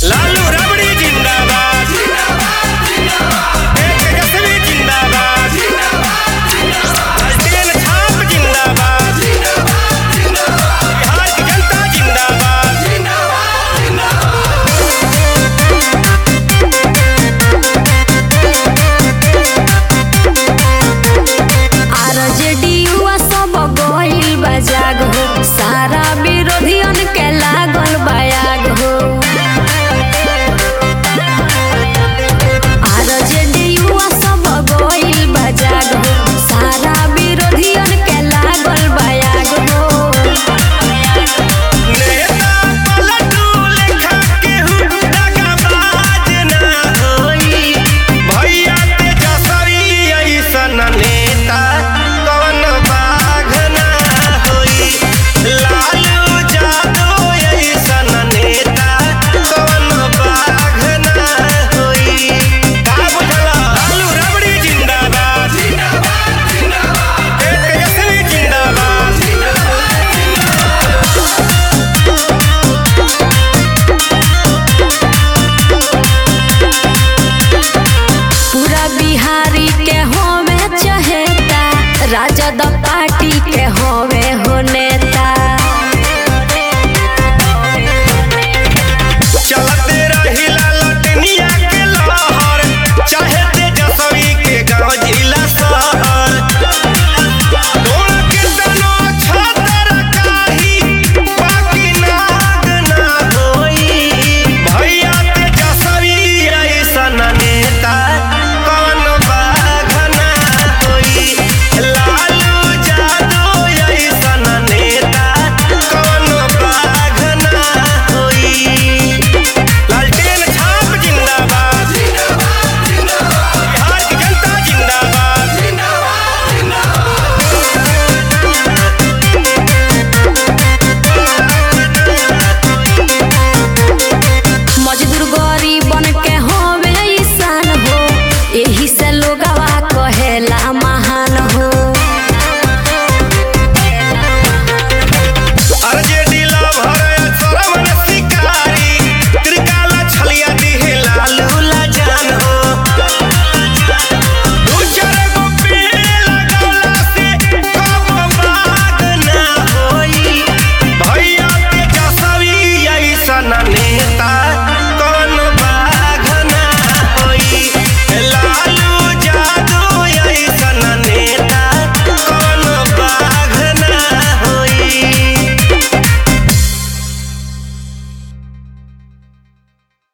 लालू रबड़ी जिंदाबाद एक तेजस्वी जिंदाबाद हसदेन छाप जिंदाबाद बिहार की जनता जिंदाबाद आरजेडीयुआ सब गइल बा जाग हो सारा विरोधियन के लागल बायाग हो आरजेडीयुआ सब गइल बा जाग हो सारा विरोधियन के लागल बायाग हो नेता पलटू लेखा केहू दगाबाज ना होई भैया तेजस्वी अइसन नेता कौन बाघ ना होई लालू यादव अइसन नेता कौन बाघ ना होई का बुझला लालू रबड़ी जिंदाबाद एक तेजस्वी जिंदाबाद पूरा बिहारी के होवे चहेता राजद पार्टी के होवे हो नेता चलते रहिला लटनिया के लहर चाहे तेजस्वी के गांव जिला शहर डोल के तनो छतर काही बाकी नाग ना होई भैया तेजस्वी ऐसन नेता कौन बाघ ना होई लालू यादव ऐसन नेता कौन बाघ ना होई लालटेन छाप जिंदाबाद बिहार की जनता जिंदाबाद मजदूर गरीबन के होवे ईसान हो एही से लोगवा कहेला महान हो आरजेडी लवर सरवन शिकारी त्रिकाला छलिया दिहे लालू लाजान हो दू चार गो पेड़ लगौला से कब बाग ना होई भैया तेजस्वी ऐसन